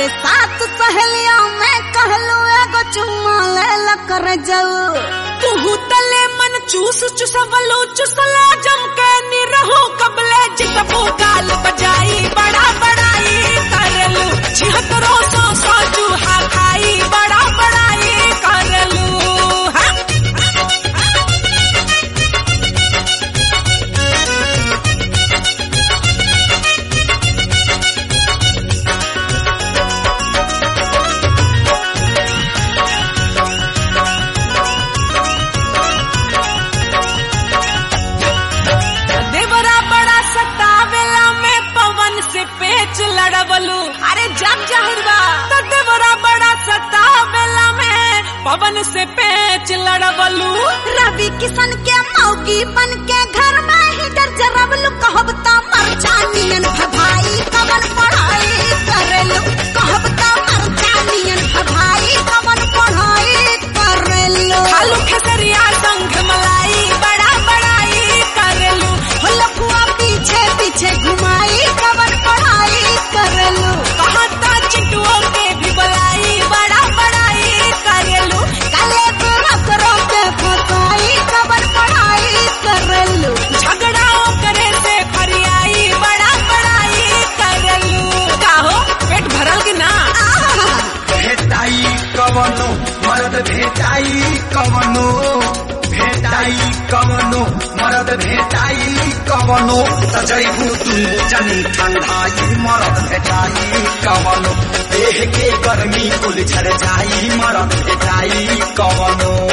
अरे सात सहेलिया में कहलू एगो चुम्मा ले ला कर जाऊ तुहू तले मन चूस चुसवलो चुसला जम के निरहो कबले जितबो गाल बजाई बड़ा बड़ाई करलू छिहत्तरो सौ सौ चूहा खाई बड़ा बड़ाई करलू हाँ? देवरा बड़ा सतावेला में पवन से पेच लड़वलू अरे जब जाहिर बा तो देवरा बड़ा सतावेला में पवन से पेच लड़वलू रवि किशन के मौगी बन के घर में ही डर जरबलू कहब ता मर जानियन भभाई कवन पढ़ाई करेलू कहब ता मर जानियन भभाई कवन पढ़ाई करेलू खालू खेसरिया संग मलाई बड़ा बड़ाई करलू हो लफुआ पीछे पीछे घुमाई कवन पढ़ाई करेलू कहता चिटुओं के भी बुलाई बड़ा बड़ाई करलू काले गोरा करो के फसाई कवन पढ़ाई करेलू झगड़ाओ करे से फरियाई बड़ा बड़ाई करलू काहो पेट भरल कि ना भेटाई कवनो मरद भेटाई कवनो भेटाई कवनो मरद भेटाई कवनो सजैबू तू जनी ठंडाई मरद भेटाई कवनो देह के गर्मी कुल झर जाई मरद भेटाई कवनो